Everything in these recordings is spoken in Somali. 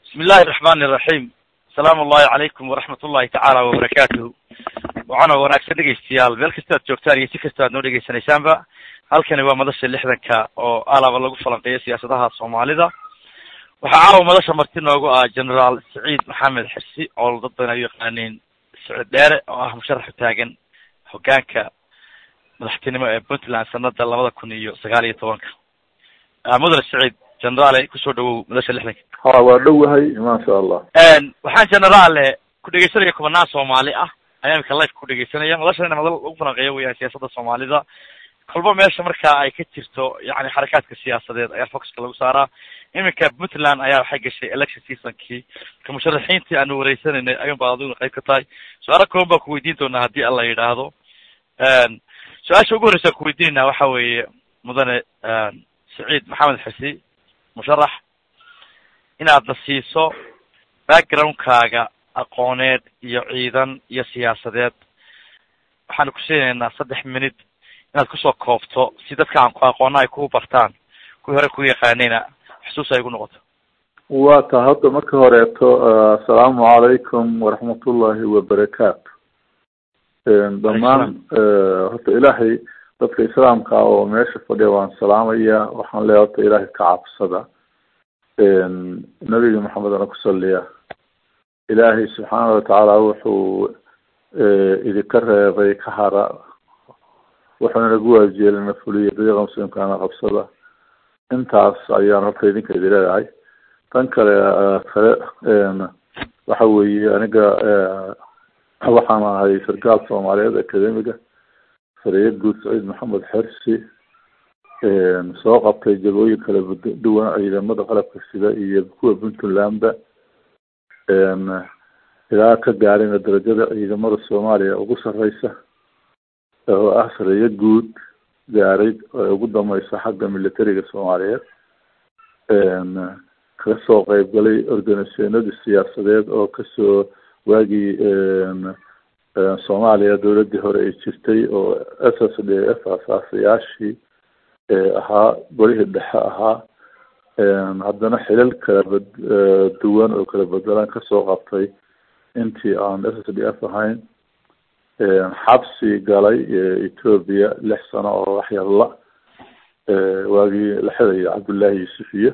bismi illahi raxmani iraxiim asalaamu allahi calaykum waraxmat ullahi tacaala wabarakaatuhu waxaana wanaagsan dhegeystayaal meel kasta ad joogtaan iyo si kasta aad noo dhegeysanaysaanba halkani waa madasha lixdanka oo alaba lagu falanqeeyo siyaasadaha soomaalida waxaa caawa madasha marti noogu ah generaal saciid maxamed xirsi oo dad badan ay u yaqaaniin sicid dheere oo ah musharax taagan hogaanka madaxtinimo ee puntland sanada labada kun iyo sagaal iyo tobanka mudane saciid generaale kusoo dhawow madasha lixdanka ha waa dhowahay maasha allah waxaan generaale ku dhegeysanaya kubanaan soomaali ah ayaa imika life ku dhegeysanaya madashana madal lagu falanqeeyo weyaan siyaasada soomaalida kolba meesha marka ay ka jirto yani xarakaadka siyaasadeed ayaa focuska lagu saaraa iminka puntland ayaa waxay gashay election seasonkii marka musharaxiintii aanu wareysanaynay ayun baa adiguna qayb ka tahay su-aalo kooban baan kuweydiin doonaa haddii alla yidhaahdo su-aasha ugu horreysa aan kuweydiinayna waxa weeye mudane saciid maxamed xisi musharax inaadna siiso backgroundkaaga aqooneed iyo ciidan iyo siyaasadeed waxaanu ku siinaynaa saddex minute inaad kusoo koobto si dadka aan ku aqoona ay ku bartaan kuwii hore ku yaqaanayna xusuus ay gu noqoto waa ta hadda marka horeeto assalaamu calaykum waraxmatullahi wabarakaatu dhammaan horta ilaahay dadka islaamka ah oo meesha fadhiya waan salaamaya waxaan leeya horta ilaahay ka cabsada nabiga maxamedana ku saliya ilaahay subxaana watacaala wuxuu idinka reebay ka hara wuxuuna nagu waajiyeelina fuliya dariiqa muslimkaana qabsada intaas ayaan horta idinka idi leedahay tan kale kale waxa weeye aniga waxaan ahay sarkaal soomaaliyeed academiga sariya guud saciid maxamed xersi soo qabtay jagooyin kala duwan ciidamada qalabka sida iyo kuwa puntlandba ilaa ka gaarina darajada ciidamada soomaaliya ugu sareysa oo ah sareeyo guud gaaray oo ugu dameysa xagga militariga soomaaliyeed kaga soo qeybgalay organisationadii siyaasadeed oo kasoo waagii soomaaliya dowladii hore ay jirtay oo s s d f asaasayaashii ahaa golihii dhexe ahaa haddana xilal kala bad duwan oo kala bedelan kasoo qabtay intii aan s s d f ahayn xabsi galay ethoobia lix sano oo waxyalla waagii la xidaya cabdullaahi yuusuf iyo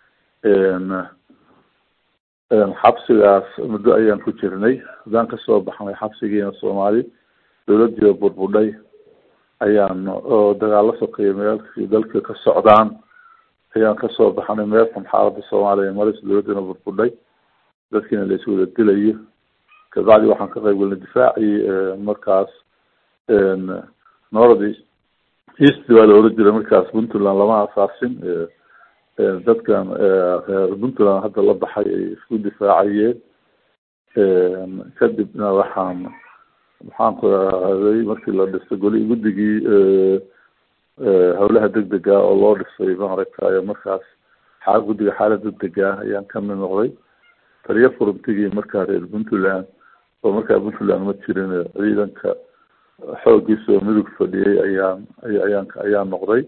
xabsigaas muddo ayaan ku jirnay haddaan kasoo baxnay xabsigiina soomaali dowladii oo burbudhay ayaan oo dagaalo sokeeya meelkii dalka ka socdaan ayaan kasoo baxnay meelkan xaalada soomaaliya maris dowladdiina burbudhay dadkiina la iswada dilayo kabacdi waxaan ka qayb galnay difaacii markaas north east baa la oran jiray markaas puntland lama asaasin dadkan reer puntland hadda la baxay ay isku difaacayeen kadibna waxaan maxaan ku ahday markii la dhisay goli guddigii howlaha degdega oo loo dhisay maaragtay markaas xaa guddiga xaalad degdega ayaan ka mid noqday taliyo furuntigii markaa reer puntland oo markaa puntland ma jirin ciidanka xoogiisa oo midug fadhiyay ayaan ayaan ayaan noqday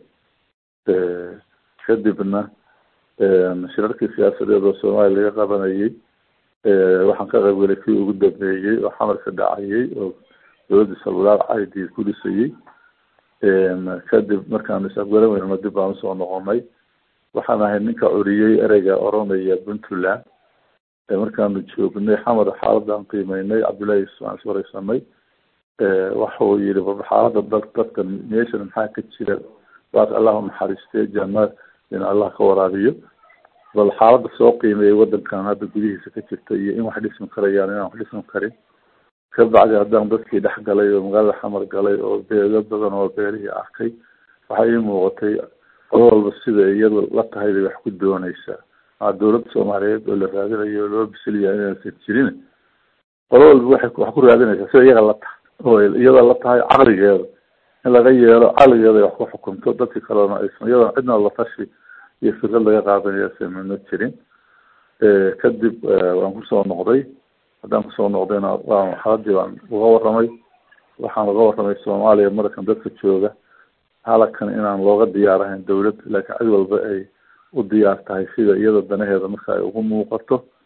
kadibna shirarkii siyaasadeed oo soomaaliya laga qabanayay waxaan ka qaybgalay kii ugu dambeeyey oo xamarka dhacayay oo dowladda salwalaal caidi ku dhisayey kadib markaan is-afgaramayno dib baan usoo noqonay waxaan ahay ninka curiyey ereyga oranaya puntland markaanu joognay xamar xaaladaan qiimeynay cabdullahi yusuf aan iswareysanay waxuu yihi baba xaalada dad dadka meeshan maxaa ka jira waas allah unaxariistee janna in allah ka waraabiyo bal xaalada soo qiimeeyay wadankan hadda gudihiisa ka jirta iyo in wax dhismi karayaan inaan wax dhismi karin kabacdi haddaan dadkii dhex galay oo magaalada xamar galay oo beelo badan oo beelihii arkay waxay ii muuqatay qolo walba sida iyada la tahay bay wax ku dooneysaa maa dowladda soomaaliyeed oo la raadinayo loo bisilyaa inaysan jirin qolo walba waxay wax ku raadinaysaa sida iyaga la tahay oo iyada la tahay caqligeeda in laga yeelo caqligeeda ay wax ku xukunto dadkii kalena aysan iyadana cidna la tashi iyo fikrad laga qaadanaya sameyno jirin kadib waan kusoo noqday haddaan kusoo noqdayna waa xaaladii baan uga waramay waxaan uga waramay soomaaliya markan dadka jooga halakan inaan looga diyaarahayn dowlad laakiin cid walba ay u diyaar tahay sida iyada danaheeda marka ay ugu muuqato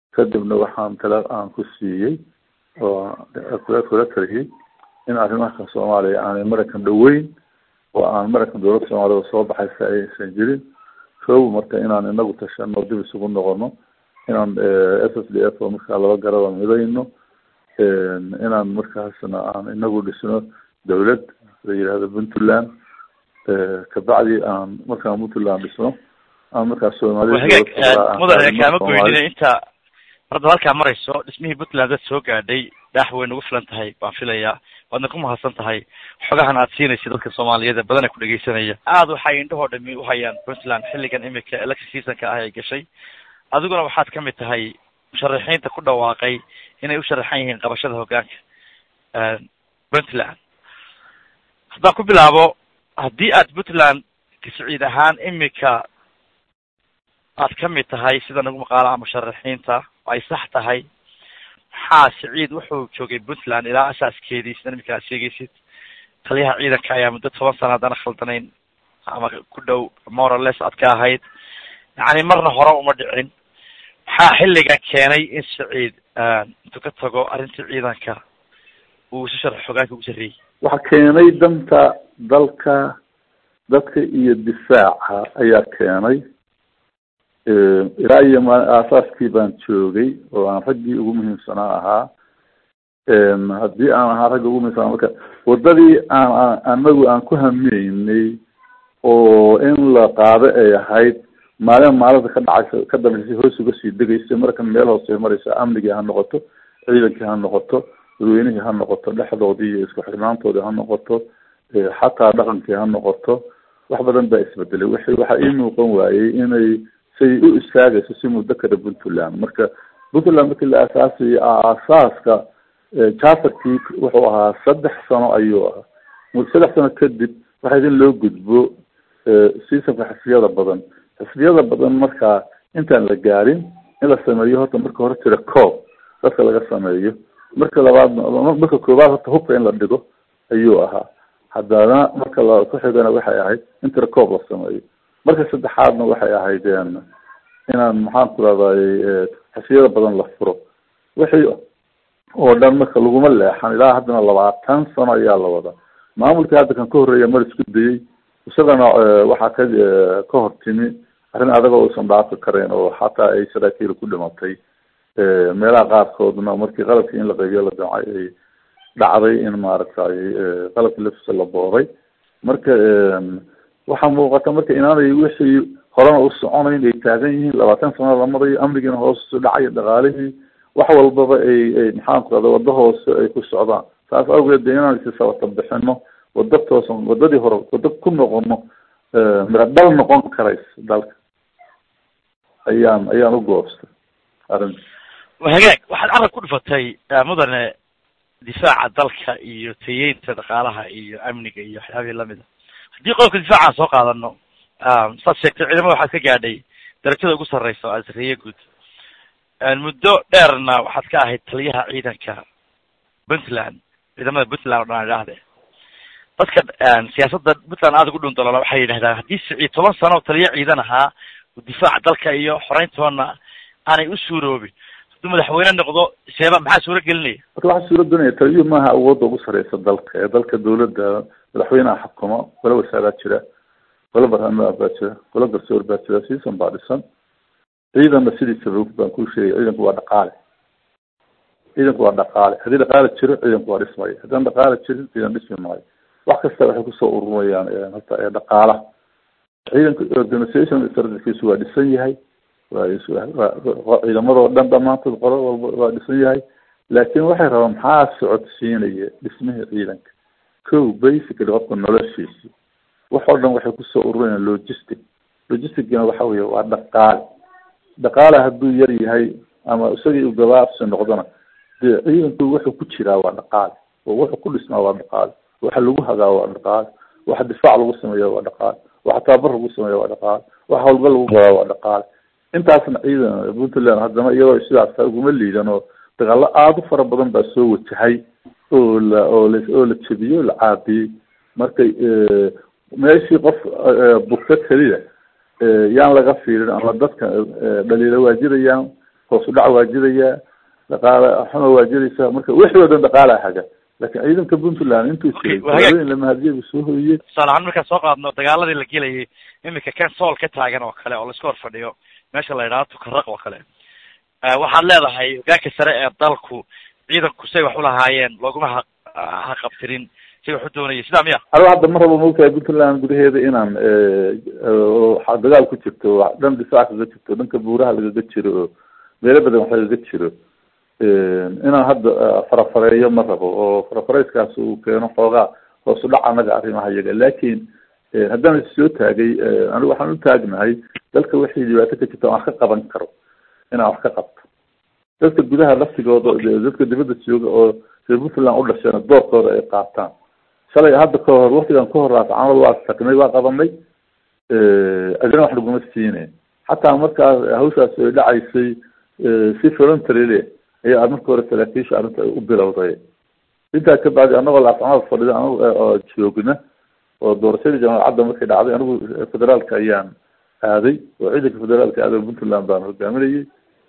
kadibna waxaan tala aan ku siiyey oo kula kula taliyey in arrimaha soomaaliya aanay maraykan dhaweyn oo aan maraykan dowladda soomaalida soo baxaysa aysan jirin kow marka inaan inagu tashano dib isugu noqono inaan s s d f oo markaa laba garaba midayno inaan markaasna aan inagu dhisno dawlad la yihahdo puntland kabacdi aan markaan puntland dhisno aan markaa soomaaliyamudane kaama goynine inta marda halkaa marayso dhismihii puntland dad soo gaadhay dhaax way nagu filan tahay baan filayaa waadna ku mahadsan tahay xogahan aad siinaysa dadka soomaaliyeed ee badana ku dhegeysanaya aada waxay indhahoo dhami uhayaan puntland xilligan imika election seasonka ah ay gashay adiguna waxaad kamid tahay musharaxiinta ku dhawaaqay inay u sharaxan yihiin qabashada hoggaanka puntland haddaan ku bilaabo haddii aad puntland kasiciid ahaan imika aad kamid tahay sida nagu maqaalaha musharaxiinta ay sax tahay maxaa siciid wuxuu joogay puntland ilaa asaaskeedii sida imika aad sheegaysid taliyaha ciidanka ayaa muddo toban sana haddana khaldanayn ama ku dhow morales aad ka ahayd yacni marna hore uma dhicin maxaa xilligan keenay in siciid intuu ka tago arrintii ciidanka uu isu sharax hogaanka ugu sarreeyey waxaa keenay danta dalka dadka iyo difaaca ayaa keenay ilaa iyo ma aasaaskii baan joogay oo aan raggii ugu muhiimsanaa ahaa haddii aan ahaa ragga ugu muhiimsanaa marka wadadii aan anagu aan ku hameynay oo in la qaado ay ahayd maalin maalinta ka dhacaysa ka dambeysay hoos uga sii degaysa markan meel hoose maraysa amnigii ha noqoto ciidankii ha noqoto dadweynihii ha noqoto dhexdoodii iyo isku xirnaantoodii ha noqoto xataa dhaqankii ha noqoto wax badan baa isbedelay w waxaa ii muuqan waayey inay say u istaagayso si muddo kada puntland marka puntland markii la aasaasayay aasaaska charterkii wuxuu ahaa saddex sano ayuu ahaa saddex sano kadib waxaa in loo gudbo seasonka xisbiyada badan xisbiyada badan markaa intaan la gaarin in la sameeyo horta marka hore tira coob dadka laga sameeyo marka labaadna marka koowaad horta hubka in la dhigo ayuu ahaa haddana marka la ku xigana waxay ahayd in tira coob la sameeyo marka saddexaadna waxay ahayd inaan maxaan ku rahday xisbiyada badan la furo wixii oo dhan marka laguma leexan ilaa haddana labaatan sano ayaa la wadaa maamulkii hadda kan ka horreeya mar isku dayey isagana waxaa ka ka hor timi arrin adagoo uusan dhaafi karayn oo xataa ay saraakiil ku dhimatay meelaha qaarkoodna markii qalabkii in la qaybiyo la damcay ay dhacday in maaragtay qalabkii laftiisa la booday marka waxaa muuqata marka inaanay wixii horena u soconayn ay taagan yihiin labaatan sano la marayo amnigiina hoos usu dhacayo dhaqaalihii wax walbaba ay ay maxaan ku rahda wado hoose ay ku socdaan saas awgeed de inaan isi sabata bixino wado toosan wadadii hore wado ku noqono mira dhal noqon karaysa dalka ayaan ayaan u goostay arrinta hagaag waxaad carab ku dhufatay mudane difaaca dalka iyo tayeynta dhaqaalaha iyo amniga iyo waxyaabihii lamida haddii qodobka difaaca aan soo qaadano saad sheegtay ciidamada waxaad ka gaadhay darajada ugu sarreysa oo asariye guud muddo dheerna waxaad ka ahayd taliyaha ciidanka puntland ciidamada puntland o dhan aan idhaahde dadka siyaasadda puntland aada ugu dhundalola waxay yidhahdaan haddii siciid toban sano oo taliya ciidan ahaa difaaca dalka iyo xoreyntoona aanay u suuroobin hadduu madaxweyne noqdo seeba maxaa suuro gelinaya marka waxaa suuro gelinaya taliyuhu maaha awoodda ugu sarreysa dalka ee dalka dawladda madaxweyneha xukumo golo wasaaraa jira golo barnaamij baa jira golo garsoor baa jira season baa dhisan ciidanna sidiisaba baan kuu sheegay ciidanku waa dhaqaale ciidanku waa dhaqaale haddii dhaqaale jiro ciidanku waa dhismaya haddaan dhaqaale jirin ciidan dhismi maayo wax kasta waxay kusoo ururinayaan horta ee dhaqaalaha ciidanka organisation strategiisu waa dhisan yahay waa ciidamadoo dhan dhamaantood qolo walba waa dhisan yahay laakin waxay rabaan maxaa socodsiinaya dhismihii ciidanka ko basically qofka noloshiisi wax oo dhan waxay kusoo ururayaan logistic logisticgina waxa weye waa dhaqaale dhaqaale hadduu yar yahay ama isagii u gabaabsi noqdona dee ciidanku wuxuu ku jiraa waa dhaqaale oo wuxuu ku dhismaa waa dhaqaale waxa lagu hagaa waa dhaqaale waxa difaac lagu sameeya waa dhaqaale waxa tababar lagu sameeya waa dhaqaale waxa hawlgal lagu gadaa waa dhaqaale intaasna ciidan puntland haddana iyadoo sidaas uguma liidan oo dagaalo aada u fara badan baa soo wajahay oo la oo la oo la jebiyey oo la caabiyey markay meeshii qof bugta keliya yaan laga fiirin ama dadka dhaliila waa jirayaan hoos u dhac waa jirayaa dhaqaale xuma waa jiraysaa marka wixii oo dhan dhaqaalaa haga laakiin ciidanka puntland intuu jiray talooyin lamahadiya buu soo hoyey tusaale ahaan markaan soo qaadno dagaaladii la gelayay iminka kan sool ka taagan oo kale oo laiska hor fadhiyo meesha la yidhahdo tukaraq oo kale waxaad leedahay hogaanka sare ee dalku ciidanku say wax ulahaayeen looguma ha haqabtirin say wax u doonayay sidaa miya aniga hadda ma rabo maogtahay puntland gudaheeda inaan dagaal ku jirto dhan difaac kaga jirto dhanka buuraha lagaga jiro oo meelo badan wax lagaga jiro inaan hadda farafareeyo ma rabo oo farafareyskaas uu keeno xoogaa hoos u dhac anaga arrimaha iyaga laakin haddaan issoo taagay anigu waxaan u taagnahay dalka wixii dhibaato ka jirta aan ka qaban karo inaan wax ka qabto dadka gudaha laftigooda dadka dibadda jooga oo reer puntland u dhasheen doorkooda ay qaataan shalay hadda ka hor waktigan ka hor raas camal waa tagnay waa qabanay adina wax laguma siine xataa markaas hawshaas ay dhacaysay si voluntary le ayaa marka hore saraakiisha arrinta u bilowday intaa ka bacdi anagoo laascamada fadhida anago oo joogna oo doorashadii jaamacadda markay dhacday anigu federaalka ayaan aaday oo ciidanka federaalka aaday puntland baan hogaaminayay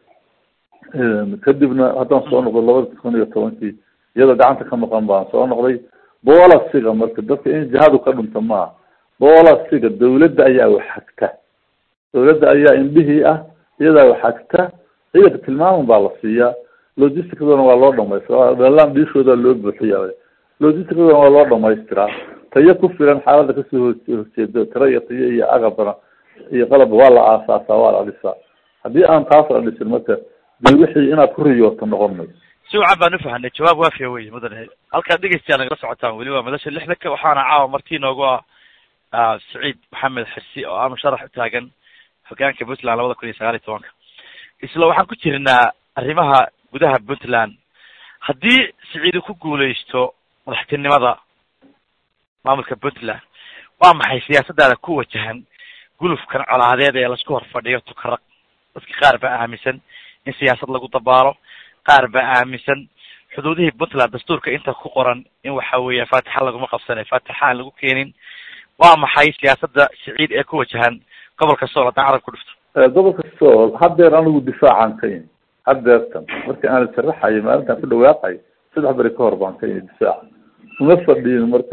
kadibna haddaan soo noqdo labada kun iyo tobankii iyadoo gacanta ka maqan baan soo noqday boolasiga marka dadka in jihadu ka dhunta maaha boolasiga dawladda ayaa waxagta dawladda ayaa indhihii ah iyadaa waxagta ciidanka tilmaaman baa la siiyaa logisticadona waa loo dhamaystiraa dhalaan dhiishooda loo buuxiya logisticadona waa loo dhamaystiraa tayo ku filan xaaladda kasoo horjeeda tiro iyo tayo iyo agabana iyo qalabba waa la aasaasaa waa la dhisaa haddii aan taas la dhisin marka de wixii inaad ku riyooto noqon mayso si wacan baan ufahanay jawaab waafiya wey mudane halkaad dhegeystayaal nagala socotaan weli waa madasha lixdanka waxaana caawa martii noogu ah saciid maxamed xirsi oo ah musharax u taagan hogaanka puntland labada kun iyo sagaal iyo tobanka isla waxaan ku jirnaa arrimaha gudaha puntland haddii siciidu ku guuleysto madaxtinimada maamulka puntland waa maxay siyaasadaada ku wajahan gulufkan colaadeed ee laisku hor fadhiyo tukaraq dadka qaar baa aaminsan in siyaasad lagu dabaalo qaar baa aaminsan xuduudihii puntland dastuurka inta ku qoran in waxa weeya faatixa laguma qabsane faatixa aan lagu keenin waa maxay siyaasada siciid ee ku wajahan gobolka sool haddaan carab ku dhifto gobolka sool haddeer anigu difaacaan ka imi haddeertan marka aan sharaxayo maalintaan ku dhawaaqay saddex beri ka hor baan ka imi difaaca uma fadhiin marka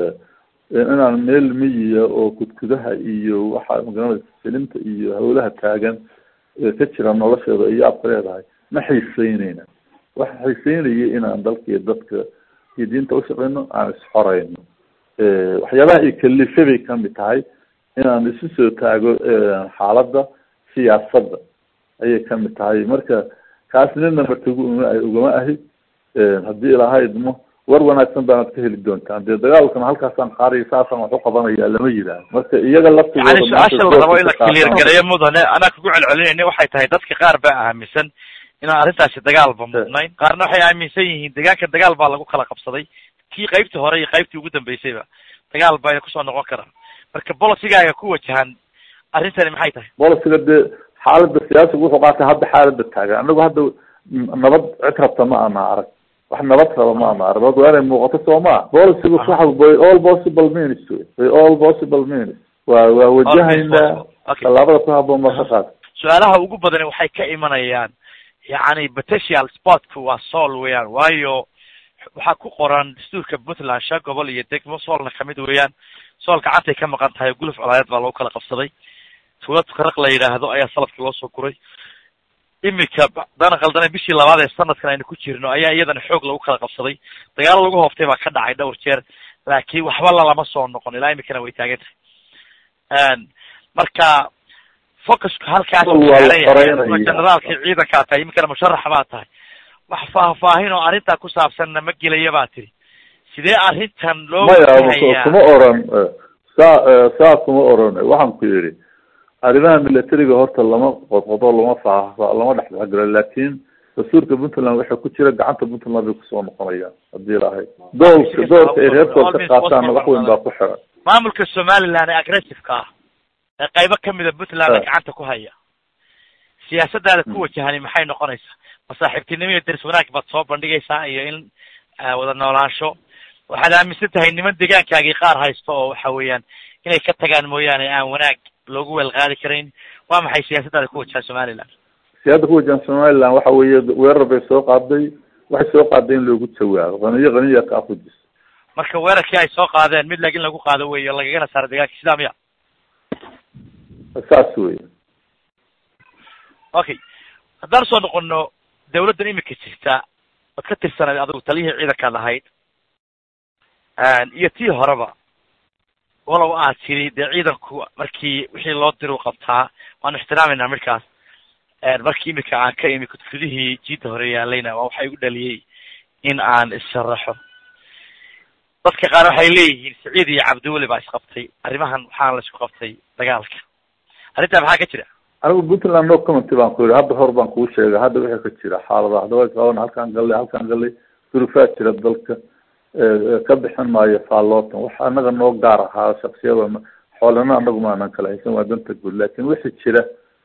inaan meel miyiya oo kudkudaha iyo waxa magaranaysa filinta iyo hawlaha taagan ka jira nolosheeda iyo aad ka leedahay ma xiiseyneyna waxa xiiseynaya inaan dalka iyo dadka iyo diinta ushaqeyno aan isxoreyno waxyaabaha ay kalife bay kamid tahay inaan isu soo taago xaaladda siyaasadda ayay kamid tahay marka kaas nina martigu uma ugama ahi haddii ilahaydmo war wanaagsan baanad ka heli doontaan dee dagaalkana halkaasaan qaariyo saasaan wax u qabanaya lama yidhaah marka iyaga laftigooda yani su-aasha la rabo in la clear gareeyo mudane anaa kugu celcelinayna waxay tahay dadka qaar baa aaminsan inaan arrintaasi dagaalba mudnayn qaarna waxay aaminsan yihiin deegaanka dagaal baa lagu kala qabsaday kii qaybtii hore iyo qaybtii ugu dambeysayba dagaal bayna kusoo noqon karaan marka bolosigaaga ku wajahan arrintani maxay tahay bolisiga dee xaalada siyaasiga wuxuu qaatay hadda xaalada taagan anagu hadda nabad cid rabta ma ana arag wax nabad raba ma ana arag nabad waa inay muuqato soo maa bolisiga waxa by all possible means by all possible means waa waa wajahaynaa tallaabada ku haboon baa ka qaad su-aalaha ugu badani waxay ka imanayaan yacni potential sportku waa sool weeyaan waayo waxaa ku qoran dastuurka puntland shan gobol iyo degmo soolna kamid weeyaan sool gacantay ka maqan tahay guluf colaadeed baa lagu kala qabsaday tuulad tukaraq la yidhaahdo ayaa salafka loo soo guray imika dana khaldane bishii labaad ee sanadkan aynu ku jirno ayaa iyadana xoog lagu kala qabsaday dagaalo lagu hooftay baa ka dhacay dhowr jeer laakiin waxba lalama soo noqon ilaa imikana way taagan tahay marka focusku halkaas generaalka ciidankaa tahay iminkana musharaxa baa tahay wax faahfaahin oo arrintaa ku saabsanna ma gelaya baa tiri sidee arrintan loo maya kuma oran saa saa kuma oran waxaan ku yidhi arrimaha militariga horta lama qodqodo lama faafa lama dhexdhexgalo laakin dastuurka puntland waxay ku jira gacanta puntland bay kusoo noqonayaan hadii lahayd doolka doolka ay reerkood ka qaataanna wax weyn baa ku xiran maamulka somaliland ee aggressiveka ah ee qaybo kamida puntland gacanta ku haya siyaasadaada ku wajahani maxay noqonaysaa masaaxiibtinimo iyo daris wanaag baad soo bandhigaysaa iyo in wada noolaansho waxaad aaminsan tahay niman deegaankaagii qaar haysto oo waxa weeyaan inay ka tagaan mooyaane aan wanaag loogu weel qaadi karayn waa maxay siyaasadaada ku wajaha somaliland siyaada ku wajahan somaliland waxa weeye weerar bay soo qaaday waxay soo qaaday in loogu jawaabo qaniyo qaniya ka afujis marka weerarkii ay soo qaadeen mid laakiin lagu qaado wey o lagagana saaro dagaalki sidaa miya saas wey okay haddaan soo noqono dawladdan imika jirta oad ka tirsanayd adigu taliyihii ciidankaad ahayd iyo tii horeba walow aad tiri dee ciidanku markii wixii loo diru qabtaa waanu ixtiraamayna midkaas markii imika aan ka imi kudfidihii jiidda hore yaalayna waa waxa igu dhaliyey in aan issharaxo dadka qaar waxay leeyihiin saciid iyo cabdiweli baa isqabtay arrimahan waxaana la isku qabtay dagaalka arrintaa maxaa ka jira anigu puntland no commenty baan ku yihi hadda hor baan kuu sheegay hadda wixii ka jira xaalada hadaba qaban halkaan gallay halkaan gallay durufaad jira dalka ka bixin maayo faallootan wax anaga noo gaar ahaa shaksiyadana xoolana anagu maanan kala haysan waa danta guud laakin wixii jira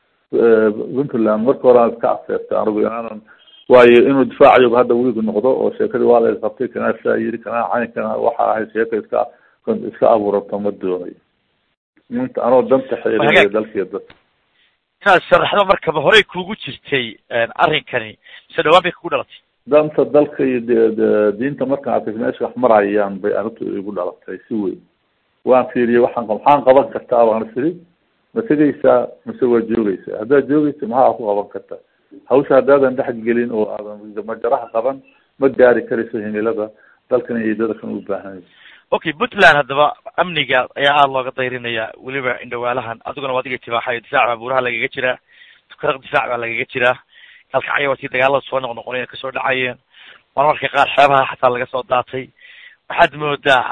puntland marka hore aan iska afeertay anigu inaanan waayo inuu difaacayoba hadda weligu noqdo oo sheekadii waa la qabtay kanaa saa yiri kanaa cayn kana waxa ahayd sheeka iska iska abuurato ma doonayo minta anoo danta xeelinayo dalkiiyo dadka inaad sharaxdo markaba horey kuugu jirtay arrinkani mise dhawaan bay kugu dhalatay danta dalka iyo de diinta markaan arkay meesha wax marayaan bay arrintu igu dhalatay si weyn waan fiiriyey waxaan maxaan qaban kartaa baan firi ma tegaysaa mise waa joogaysaa haddaad joogaysa maxaa ku qaban kartaa hawsha haddaadan dhex gelin oo aadan majaraha qaban ma gaari karayso himilada dalkan iyo dadkan u baahanay okay puntland haddaba amniga ayaa aada looga dayrinaya weliba indhawaalahan adiguna waa adiga tibaaxayo difaac baa buuraha lagaga jiraa tukaraq difaac baa lagaga jiraa kalkacyo waa tii dagaalada soo noqnoqonaya kasoo dhacayeen marmarka qaar xeebaha xataa laga soo daatay waxaad moodaa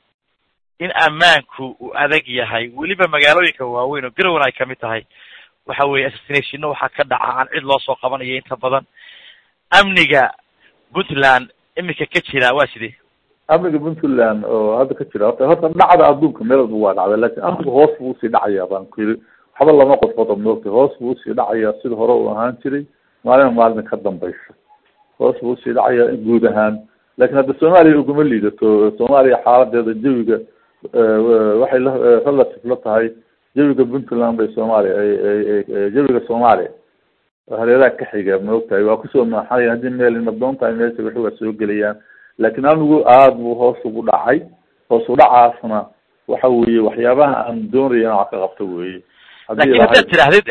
in ammaanku uu adag yahay weliba magaalooyinka waaweyn oo garowan ay kamid tahay waxa weeye assassinationno waxaa ka dhaca aan cid loo soo qabanayo inta badan amniga puntland imika ka jira waa sidee amniga puntland oo hadda ka jira horta horta dhacda adduunka meel walba waa dhacday lakin amnigu hoos buu usii dhacayaa baan ku yiri waxba lama qodqodo moogtay hoos buu usii dhacayaa sida hore uu ahaan jiray maalin maalin ka dambaysa hoos buu usii dhacayaa guud ahaan lakin hadda soomaaliya uguma liidato soomaaliya xaaladeeda jawiga waxay la relative la tahay jawiga puntland bay soomaaliya ay jawiga soomaaliya hareeraha ka xiga maogtahay waa kusoo maaxanaya haddii meel nadoon tahay meesha wixi waa soo gelayaan laakin anigu aada buu hoos ugu dhacay hoos udhacaasna waxa weeye waxyaabaha aan doonaya in wax ka qabto weye lakin haddaad tirahdid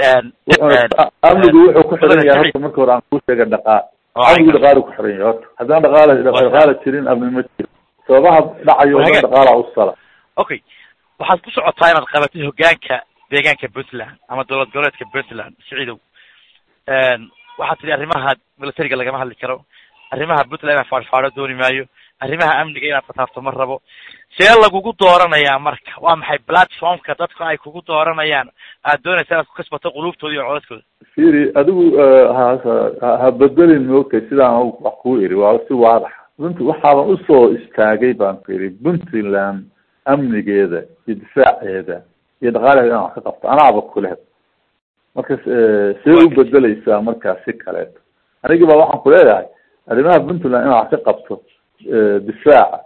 amnigu wuxuu ku xiran yahay horta marka hore aan kuu sheega dhaqaa amnigu dhaqaalu ku xiran yahay horta haddaan dhaqaala dhaqaala jirin amni ma jiro sababaha dhacayo dhan dhaqaala usala okay waxaad ku socotaa inaad qabatid hogaanka deegaanka puntland ama dowlad goboleedka puntland siciidow waxaad tidhi arrimaha militariga lagama hadli karo arrimaha puntland inaan faadhfaadho dooni maayo arrimaha amniga inaad fataafto ma rabo see lagugu dooranayaa marka waa maxay platformka dadku ay kugu dooranayaan aad doonaysa inaad ku kasbato quluubtooda iyo codadkooda firi adigu ha ha bedelin moogtay sidaan wax kuu iri waa si waadax punt waxaaban usoo istaagay baan ku iri puntland amnigeeda iyo difaaceeda iyo dhaqaalaheeda inaan wax ka qabto anaaba kuleh marka see u bedeleysaa markaa si kaleeto anigii baa waxaan kuleeyahay arrimaha puntland inaan wax ka qabto difaaca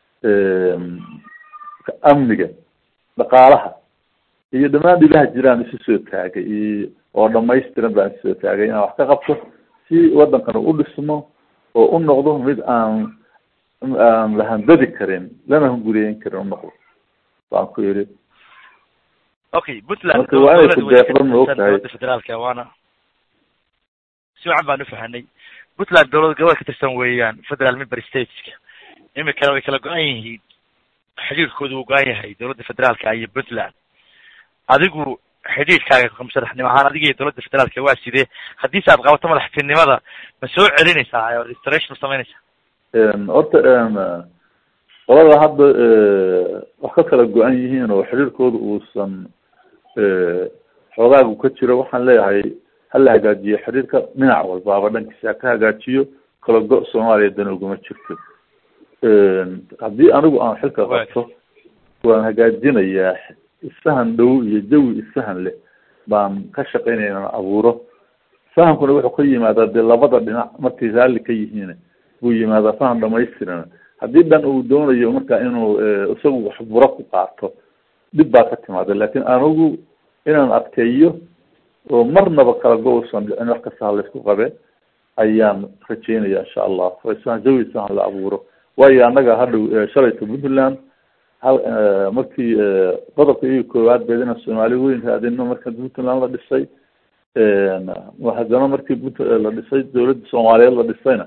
amniga dhaqaalaha iyo dhammaan dhibaha jiraan isu soo taagay iyo oo dhamaystiran baan isu soo taagay inaan wax ka qabto si waddankana u dhismo oo u noqdo mid aan aan la handadi karin lana hunguriyeyn karin u noqdo baan ku yidhi okay puntland marka waa inay ku deeqdo ma og tahay federaalka waana si wacan baan ufahanay puntland dowlad gobol ka tirsan weeyaan federal member stateska imikana way kala go-an yihiin xidhiirkoodu uu go-an yahay dowladda federaalka iyo puntland adigu xidhiirkaaga madaxnimo ahaan adiga iyo dowladda federaalka waa sidee haddiise aad qabato madaxtinimada ma soo celinaysaa oo restoration ma samaynaysaa horta qolada hadda wax ka kala go-an yihiin oo xiriirkooda uusan xoogaagu ka jiro waxaan leeyahay hala hagaajiyo xiriirka dhinac walbaaba dhankiisa ha ka hagaajiyo kala go- soomaaliya dana uguma jirto haddii anigu aan xilka qabto waan hagaajinayaa isfahan dhow iyo jawi isfahan leh baan ka shaqeynaya inaan abuuro fahamkuna wuxuu ka yimaadaa dee labada dhinac markay raalli ka yihiin buu yimaadaa faham dhamaystiran haddii dhan uu doonayo marka inuu isagu waxburo ku qaato dhib baa ka timaada lakin anigu inaan adkeeyo oo marnaba kala go-usan dhicin wax kasta ha laysku qabe ayaan rajeynaya insha allah faisaan jawiisaan la abuuro waayo annaga hadhow shalayta puntland hal markii qodobka iyo koowaad beedina soomaali weyn raadino marka puntland la dhisay haddana markii punt la dhisay dawladda soomaaliyeed la dhisayna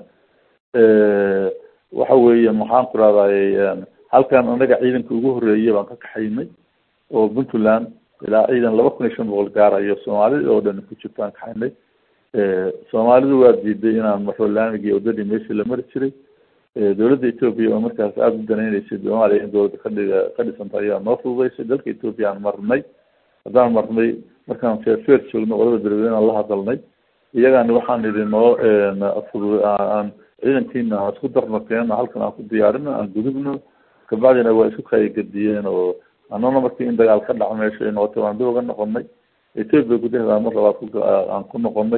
waxa weeye maxaan ku rahday halkan anaga ciidanka ugu horeeyay baan ka kaxaynay oo puntland ilaa ciidan laba kun iyo shan boqol gaarayo soomaalida oo dhan ku jirtaan kaxaynay soomaalidu waa diiday inaan marro laamigi wadadii meeshii la mari jiray dawladda ethoopia oo markaas aada u danayneysay soomaaliya in dawladda kadhiga ka dhisanta ayaa noo fududeysay dalka ethoopia aan marnay haddaan marnay markaan feerfeer joogno qolada berberen aan la hadalnay iyagani waxaan idhi noo fudu aan ciidankiina aan isku darno keeno halkan aan ku diyaarino aan gudubno kabacdina waa isku kaygadiyeen oo anana markii in dagaal ka dhaco meesha ay noqotay waan dib uga noqonay ethoopia gudaheeda mar labaad ku aan ku noqonay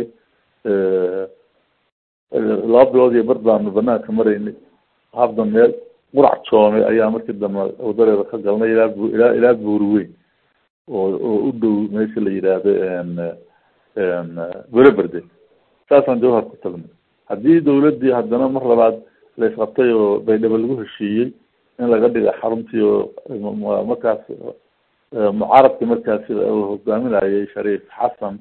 laba bilood iyo bar baanu banaanka maraynay habda meel qurac joome ayaa markii dambe wadadeeda ka galnay ilaa bu ilaa ilaa buuri weyn oo oo u dhow meesha la yidhaahdo bereberde saasaan jawhar ku tagnay haddii dawladdii haddana mar labaad la isqabtay oo baydhabo lagu heshiiyey in laga dhiga xaruntii oo markaas mucaaradkii markaasi hogaaminayay shariif xasan